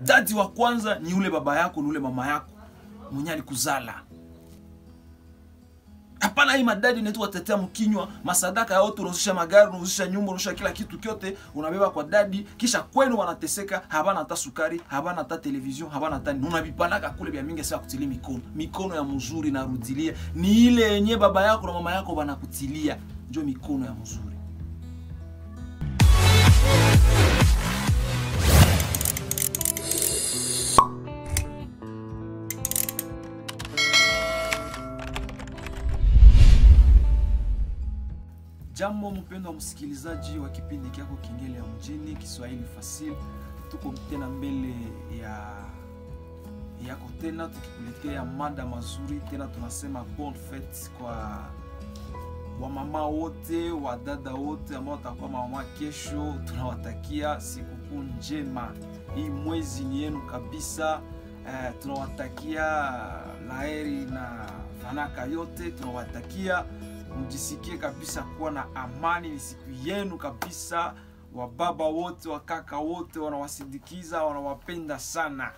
dadi wa kwanza ni ule baba yako ni ule mama yako mwenye alikuzala hapana hii madadi netu watetea mkinywa masadaka yote unahusisha magari unahusisha nyumba unahusisha kila kitu kyote unabeba kwa dadi kisha kwenu wanateseka habana hata sukari habana hata television habana hata nini unavipanaka kule vya mingi sasa kutilia mikono mikono ya mzuri narudilia ni ile yenye baba yako na mama yako wanakutilia njo mikono ya mzuri Jambo mpendwa msikilizaji wa kipindi kyako Kengele ya Mjini, Kiswahili Fasil, tuko tena mbele ya yako tena tukikuletea mada mazuri tena, tunasema bon fete kwa wamama wote wadada wote ambao watakuwa mama kesho, tunawatakia sikukuu njema. Hii mwezi ni yenu kabisa. Eh, tunawatakia laheri na fanaka yote, tunawatakia mjisikie kabisa kuwa na amani. Ni siku yenu kabisa. Wababa wote wakaka wote wanawasindikiza, wanawapenda sana.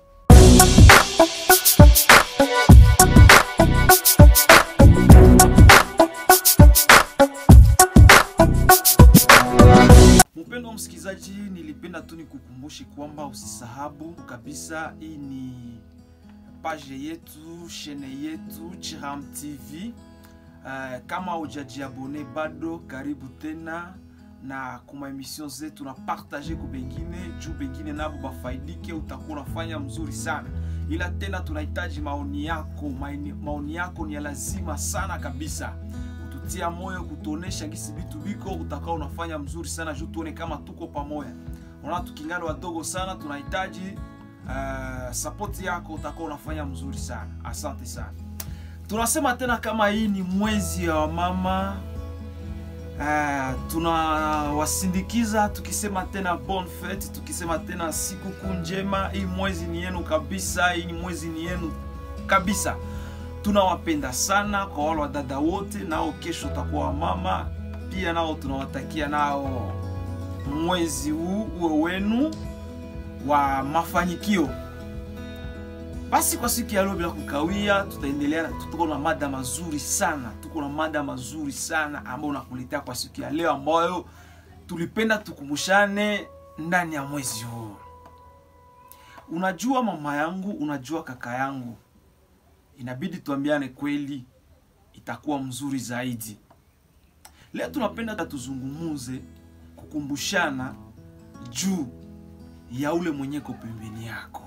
Mpendo wa msikilizaji, nilipenda tu nikukumbushe kwamba usisahabu kabisa, hii ni page yetu, shene yetu Chiram TV. Uh, kama hujajiabone bado, karibu tena na kuma emission zetu na partage ku bengine juu bengine nabo bafaidike, utakuwa unafanya mzuri sana, ila tena tunahitaji maoni yako. Maoni, maoni yako ni ya lazima sana kabisa, kututia moyo, kutuonesha gisi vitu viko, utakao unafanya mzuri sana juu tuone kama tuko pamoja. Unaona, tukingana wadogo sana, tunahitaji uh, support yako, utakao unafanya mzuri sana. Asante sana. Tunasema tena kama hii ni mwezi wa mama uh, tunawasindikiza tukisema tena bon fete, tukisema tena sikukuu njema. Hii mwezi ni yenu kabisa, hii ni mwezi ni yenu kabisa. Tunawapenda sana kwa wale wadada wote, nao kesho utakuwa wamama pia, nao tunawatakia nao mwezi huu uwe wenu wa mafanikio. Basi kwa siku ya leo bila kukawia, tutaendelea. Tuko na mada mazuri sana, tuko na mada mazuri sana ambayo nakuletea kwa siku ya leo, ambayo tulipenda tukumbushane ndani ya mwezi huu. Unajua mama yangu, unajua kaka yangu, inabidi tuambiane kweli, itakuwa mzuri zaidi. Leo tunapenda tuzungumuze, kukumbushana juu ya ule mwenyeko pembeni yako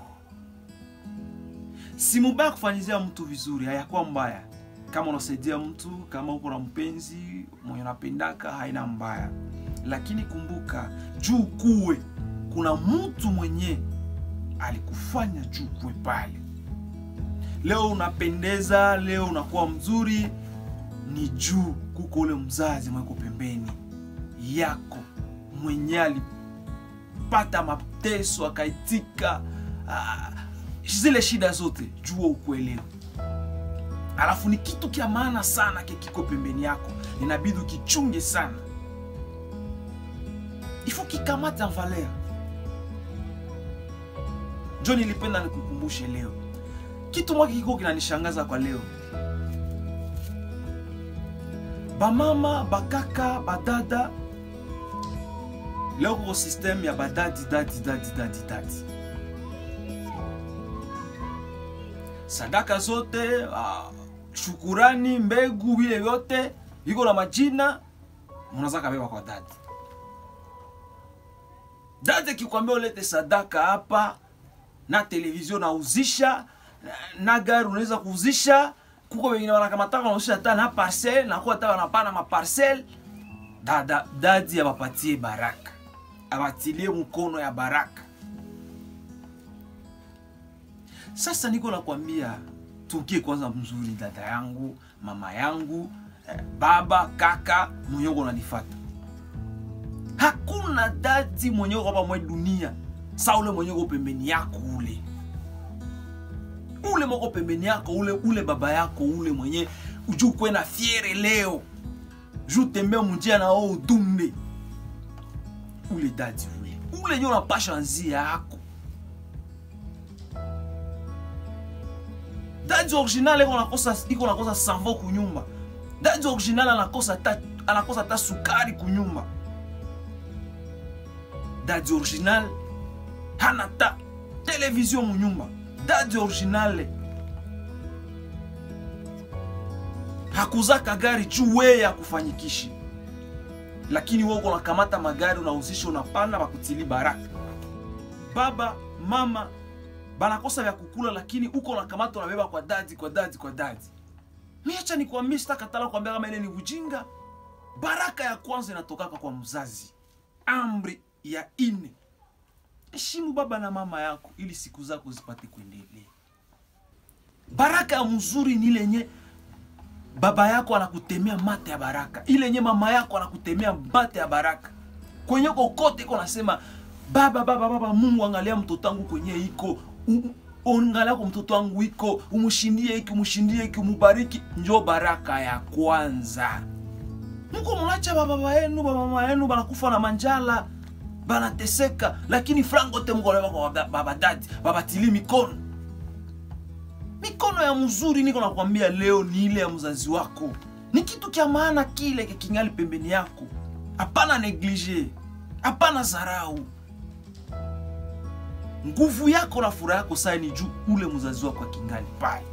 si mubaya kufanyizia mtu vizuri, hayakuwa mbaya. Kama unasaidia mtu, kama uko na mpenzi mwenye unapendaka, haina mbaya, lakini kumbuka juu kuwe kuna mtu mwenye alikufanya juu kuwe pale. Leo unapendeza, leo unakuwa mzuri, ni juu kuko ule mzazi mweko pembeni yako mwenye alipata mateso akaitika ah, zile shida zote, jua ukuelewe. Alafu ni kitu kya maana sana kikiko pembeni yako, inabidi ukichunge sana, ifo kikamata valeur. Njo nilipenda nikukumbushe leo kitu mwaki kiko kinanishangaza kwa leo, bamama bakaka badada, leo kuko system ya badadi dadi dadi dadi dadi sadaka zote uh, shukurani, mbegu, vile vyote viko na majina, mnaza kabeba kwa dadi. Dadi kikwambia ulete sadaka hapa na televizio nauzisha na gari unaweza kuuzisha, kuko wengine wanakamataka wanauzisha hata na parcel na kwa hata wanapana maparcel. Dada dadi abapatie baraka, abatilie mkono ya baraka. Sasa niko nakwambia, tukie kwanza mzuri, dada yangu, mama yangu, eh, baba, kaka mwenyeko unanifata. Hakuna dadi mwenyeko hapa mwe dunia sa ule mwenyeko pembeni yako ule ule moko pembeni yako ule ule baba yako ule mwenye uju kwe na fiere leo ju tembe munjia na o udumbe ule dadi ule ule nyo unapasha nzia yako dadi original iko nakosa iko nakosa savo kunyumba dadi original anakosa ta anakosa ta sukari kunyumba dadi original hana ta televizio munyumba dadi original hakuzaka gari juu weye akufanyikishi lakini wewe uko nakamata magari unahusisha unapanda bakutili baraka baba mama banakosa vya kukula lakini uko nakamata unabeba kwa dadi kwa dadi kwa dadi miacha nikwambie sitakatala kuambia kama ile ni ujinga baraka ya kwanza inatokaka kwa mzazi amri ya ine heshimu baba na mama yako ili siku zako zipate kuendelea baraka ya mzuri ni lenye baba yako anakutemea mate ya baraka ile yenye mama yako anakutemea mate ya baraka kwenye kokote iko nasema baba baba baba mungu angalia mtoto wangu kwenye iko U- u- angalia kwa mtoto wangu iko umshindie hiki umshindie hiki umubariki njo baraka ya kwanza mko mnacha bababa yenu bamama yenu banakufa na manjala banateseka lakini frango te mko nabeba kwa baba- baba dadi babatili mikono mikono ya mzuri niko nakwambia leo ni ile ya mzazi wako ni kitu kya maana kile kingali pembeni yako hapana neglige hapana zarau nguvu yako na furaha yako saa ni juu ule mzazi wako akingali pale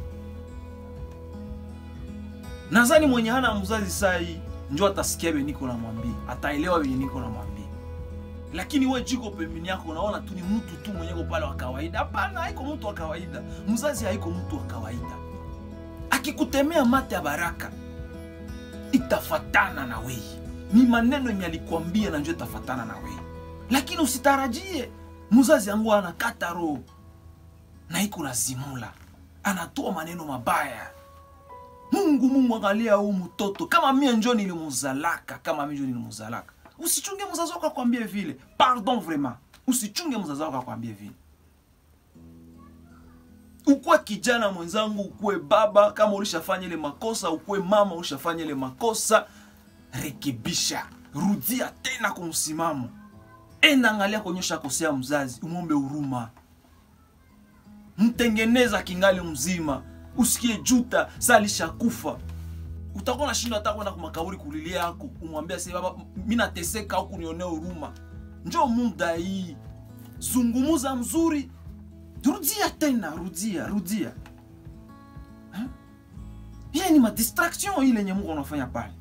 nadhani mwenye hana mzazi saa hii njo atasikia venye niko namwambia ataelewa venye niko namwambia lakini we jiko pembeni yako unaona tu ni mtu tu mwenyeko pale wa kawaida hapana haiko mtu wa kawaida mzazi haiko mtu wa kawaida akikutemea mate ya baraka itafatana na wei ni maneno yenye alikwambia na njo itafatana na wei lakini usitarajie mzazi yangu anakata roho na iko nazimula anatoa maneno mabaya mungu mungu angalia huu mtoto kama mie njo nilimuzalaka kama mie njo nilimuzalaka usichunge mzazi wako akwambie vile pardon vraiment usichunge mzazi wako akwambie vile ukuwe kijana mwenzangu ukuwe baba kama ulishafanya ile makosa ukuwe mama ulishafanya ile makosa rekebisha rudia tena kwa msimamo enda angalia kuonyesha kosea mzazi umwombe huruma mtengeneza kingali mzima usikie juta sa alishakufa utakuwa nashindwa hata kwenda kumakauri kulilia yako umwambia se baba mi nateseka au kunionea huruma njo muda hii zungumuza mzuri rudia tena rudia rudia Ha? ile ni madistraction ile yenye mungu anafanya pale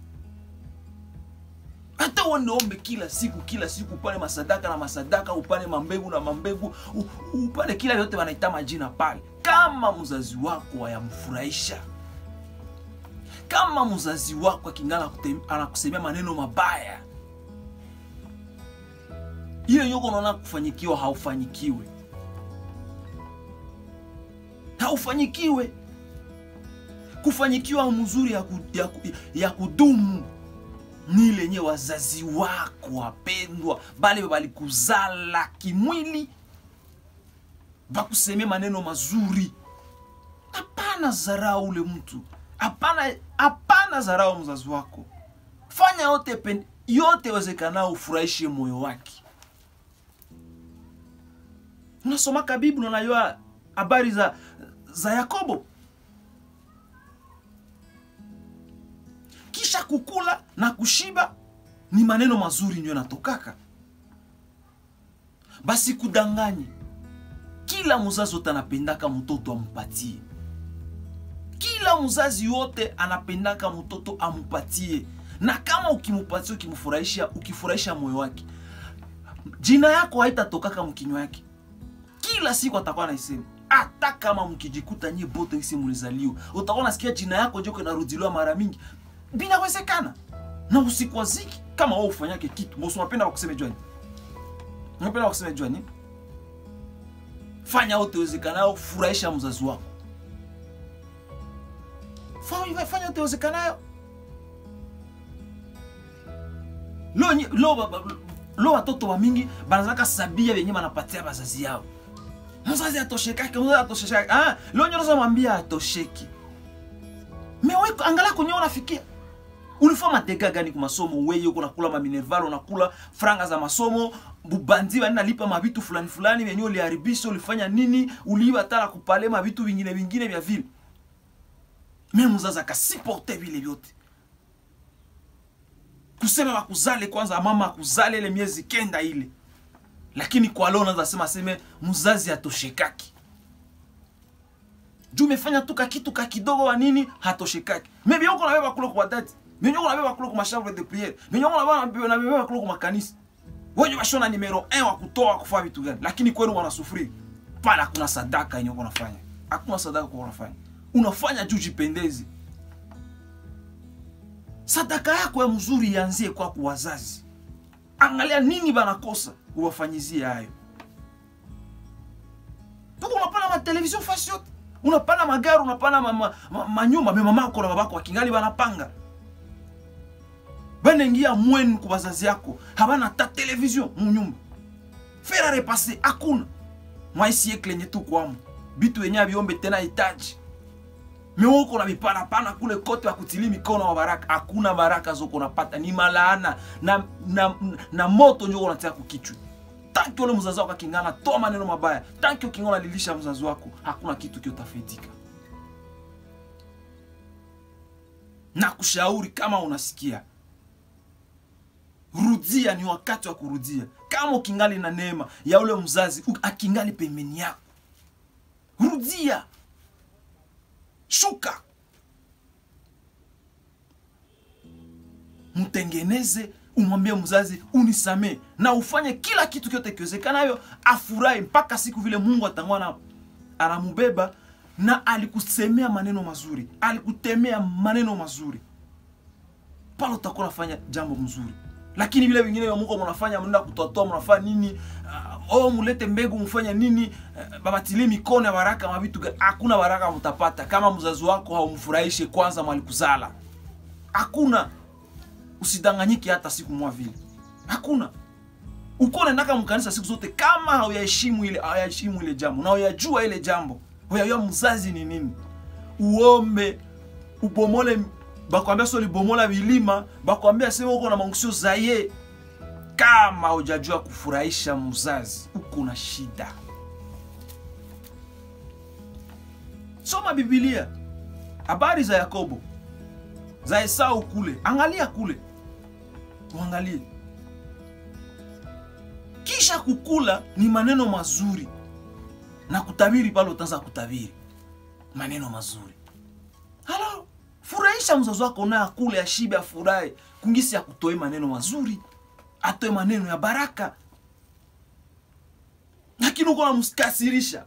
hata uende ombe kila siku kila siku upane masadaka na masadaka upane mambegu na mambegu u- upane kila vyote wanaita majina pale kama mzazi wako hayamfurahisha kama mzazi wako akingana kutem- anakusemea maneno mabaya hiyo yoko unaona kufanyikiwa haufanyikiwe haufanyikiwe kufanyikiwa mzuri ya, ku, ya, ku, ya kudumu ni lenye wazazi wako wapendwa bale balikuzala kimwili bakusemea maneno mazuri hapana zarau ule mtu hapana hapana zarau mzazi wako fanya yote pen, yote wezekanao ufurahishe moyo wake unasomaka biblia unajua habari za za yakobo kisha kukula na kushiba ni maneno mazuri ndio yanatokaka basi kudanganye kila mzazi wote anapendaka mtoto ampatie kila mzazi wote anapendaka mtoto ampatie na kama ukimupatia ukimfurahisha ukifurahisha moyo wake jina yako haitatokaka mkinywa yake kila siku atakuwa naisema hata kama mkijikuta nyie bote isi mulizaliwa utakuwa nasikia jina yako joko inarudiliwa mara mingi binawezekana na usikwaziki kama wewe ufanyake kitu mbosi unapenda wakuseme jwani unapenda wakuseme jwani fanya yote wezekanayo furahisha mzazi wako fanya fanya yote wezekanayo lo nye- lo ba- ba- lo watoto wa mingi banazaka sabia venye banapatia bazazi yao mzazi atoshekake mzazi atoshekake ah, lo nyonoza mwambia atosheki mewe angalia kwenye unafikia ulifanya mateka gani kwa masomo weye uko nakula maminerval unakula franga za masomo bubandi bani nalipa mavitu fulani fulani vyenye uliharibisha ulifanya nini uliiba tala kupale mavitu vingine vingine vya vile me mzazi akasiporte vile vyote kusema bakuzale kwanza mama akuzale ile miezi kenda ile lakini kwa leo unaweza sema seme mzazi atoshekaki juu umefanya tu kakitu ka kidogo wa nini hatoshekaki maybe uko nabeba kule kwa dadi mimi uko nabeba kule kwa chambre de prière mimi uko nabeba nabeba kule kwa makanisa wewe washona numero 1 wa kutoa kufanya vitu gani lakini kwenu wanasufuri pala hakuna sadaka yenye uko unafanya hakuna sadaka kwa unafanya unafanya juu jipendeze sadaka yako ya mzuri ianzie kwa kwa wazazi angalia nini banakosa uwafanyizie hayo tuko unapana matelevision fasi yote unapana magari unapana manyumba ma, ma, manyumba, me mamako na babako wakingali banapanga banengia mwenu ku bazazi yako habana ta television munyumba fera repase hakuna mwaisiekle yenye tu kwamo bitu yenye abiombe tena itaji mewoko na mipanapana kule kote wakutili mikono wa baraka hakuna baraka zoko unapata ni malaana na, na, na moto njo unatia kukichwa tanki ule mzazi wako akingana toa maneno mabaya tanki ukingana lilisha mzazi wako hakuna kitu kiotafaitika na kushauri kama unasikia rudia ni wakati wa kurudia kama ukingali na neema ya ule mzazi akingali pembeni yako rudia shuka mtengeneze umwambie mzazi unisamee na ufanye kila kitu kyote kiwezekanayo afurahi mpaka siku vile mungu atangwana anamubeba na alikusemea maneno mazuri alikutemea maneno mazuri pale utakuwa unafanya jambo mzuri lakini vile vingine vya mungu mnafanya mnaenda kutoatoa mnafanya nini uh, oh mulete mbegu mfanye nini uh, babatilie mikono ya baraka mavitu hakuna baraka mtapata kama mzazi wako haumfurahishe kwanza mwalikuzala hakuna usidanganyike hata siku mwa vile hakuna uko unaendaka mkanisa siku zote kama hauyaheshimu ile hayaheshimu ile jambo na uyajua ile jambo uyajua mzazi ni nini uombe ubomole bakwambia so libomola vilima bakwambia sema uko na maungusio zaye kama hujajua kufurahisha mzazi uko na shida soma bibilia habari za yakobo za esau kule angalia kule uangalie kisha kukula ni maneno mazuri na kutabiri pale utaanza kutabiri maneno mazuri halo furahisha mzazi wako naye akule ashibe afurahi kungisi akutoe maneno mazuri atoe maneno ya baraka lakini uko namkasirisha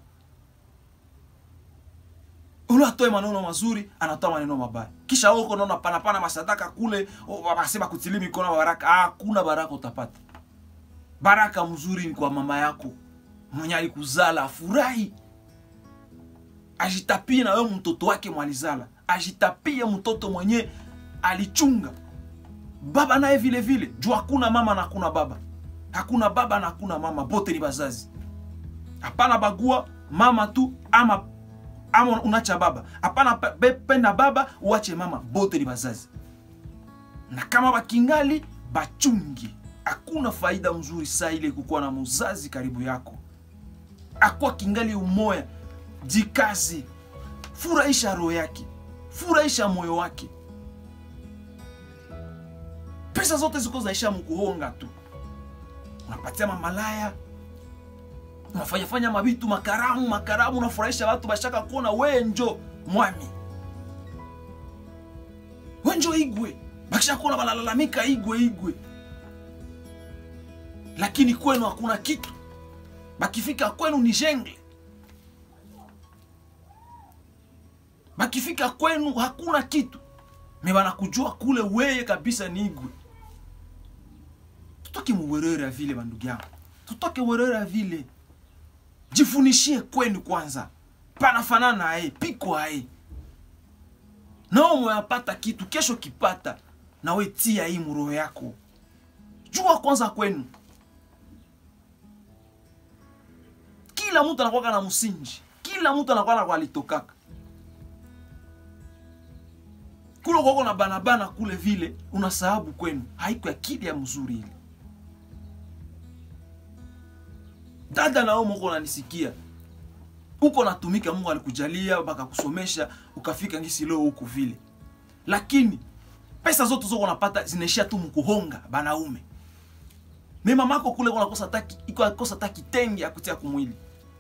ule atoe maneno mazuri anatoa maneno mabaya kisha huko naona panapana masadaka kule wasema kutili mikono baraka hakuna baraka utapata baraka mzuri ni kwa mama yako mwenye alikuzala afurahi ajitapie na wewe mtoto wake mwalizala ajitapie mtoto mwenye alichunga baba naye vile vile juu hakuna mama na hakuna baba hakuna baba na hakuna mama bote ni bazazi hapana bagua mama tu ama ama unacha baba hapana penda baba uache mama bote ni bazazi na kama bakingali bachungi hakuna faida mzuri saa ile kukuwa na mzazi karibu yako akwa kingali umoya jikazi furahisha roho yake furahisha moyo wake pesa zote ziko zaisha mkuhonga tu unapatia mamalaya unafanyafanya mabitu makaramu makaramu unafurahisha watu bashaka kuona wenjo mwami wenjo igwe bakisha kuona banalalamika igwe igwe lakini kwenu hakuna kitu bakifika kwenu ni jengle bakifika kwenu hakuna kitu me banakujua kule weye kabisa ni igwe tutoke muwerere ya vile bandugu yangu tutoke werere ya vile jifunishie kwenu kwanza panafanana aye piko aye nao mweyapata kitu kesho kipata nawe tia hii muroho yako jua kwanza kwenu kila mtu anakwaka na msingi kila mtu anakuwa na kwalitokaka kule kwako na banabana kule vile unasahabu kwenu haiko akili ya mzuri ile dada nao moko unanisikia uko natumika mungu alikujalia bakakusomesha ukafika ngisi leo huko vile lakini pesa zote zoko unapata zinaishia tu mkuhonga banaume me mamako kule kunakosa taki iko akosa ta kitenge ya kutia kumwili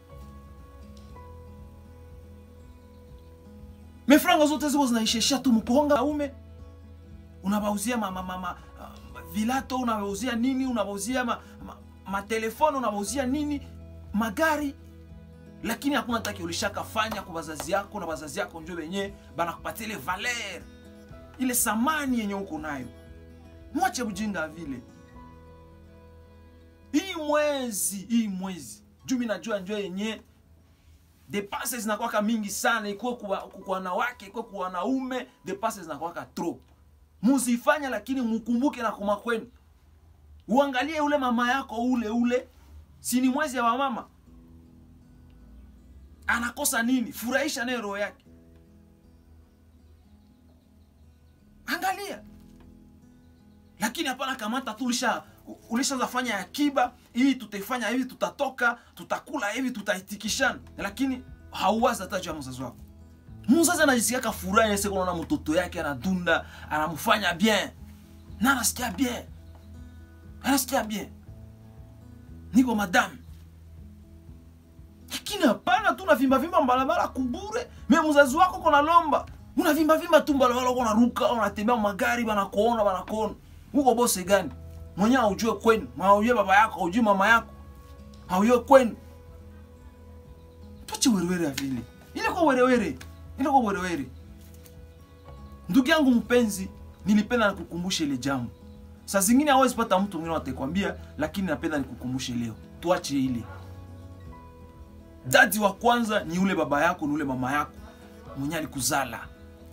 mefranga zote ziko zinaishishia tu mkuhonga naume unabauzia ma, ma, ma, ma, vilato unabauzia nini unabauzia ma, ma, matelefone unabauzia nini magari lakini hakuna taki ulishakafanya kwa bazazi yako na bazazi yako njo wenye banakupatia ile valer ile samani yenye uko nayo mwache bujinga vile hii mwezi hii mwezi juu mi najua njo yenye depase zinakwaka mingi sana ikuwe kwa kwa wanawake ikuwe kwa wanaume depase zinakwaka trop muzifanya lakini mukumbuke na koma kwenu uangalie ule mama yako ule ule si ni mwezi ya wamama anakosa nini furahisha naye roho yake angalia lakini hapana kamata tu ulisha ulishaanza fanya akiba hii tutaifanya hivi tutatoka tutakula hivi tutaitikishana lakini hauwazi hata juu ya mzazi wako mzazi anajisikiaka furaha yese kunaona mtoto yake anadunda anamfanya bien na anasikia bien anasikia bien niko madame lakini hapana tu unavimbavimba mbalabala kubure me mzazi wako kona lomba unavimbavimba tu mbalabala uko unaruka unatembea magari banakuona banakuona uko bose gani mwenyewe haujue kwenu haujue baba yako haujue mama yako haujue kwenu tuache werewere ya vile ile kwa werewere ile kwa werewere ndugu yangu mpenzi nilipenda nikukumbushe ile jambo saa zingine hawezi pata mtu mwingine atakwambia lakini napenda nikukumbushe leo tuache ile dadi wa kwanza ni ule baba yako ni ule mama yako mwenye alikuzala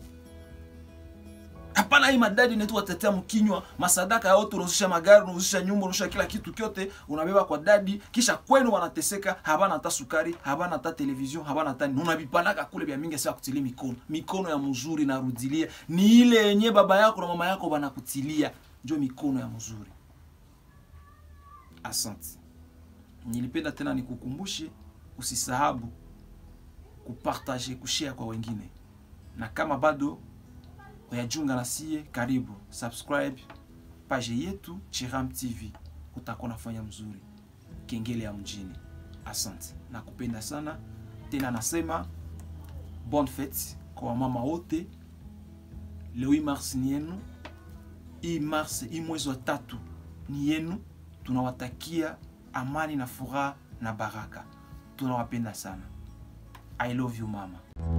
hapana hii madadi netu watetea mkinywa masadaka yote unahusisha magari unahusisha nyumba unahusisha kila kitu kyote unabeba kwa dadi kisha kwenu wanateseka habana hata sukari habana hata television habana hata nini unavipanaka kule vya mingi sasa kutilia mikono mikono ya mzuri narudilia ni ile yenye baba yako na mama yako banakutilia njo mikono ya mzuri asante nilipenda tena nikukumbushe usisahabu kupartage kushare kwa wengine na kama bado uyajunga na sie karibu subscribe page yetu chiram tv utakuwa nafanya mzuri kengele ya mjini asante nakupenda sana tena nasema bonne fete kwa wamama wote leo hii mars ni yenu hii mars hii mwezi wa tatu ni yenu tunawatakia amani na furaha na baraka tunawapenda sana i love you mama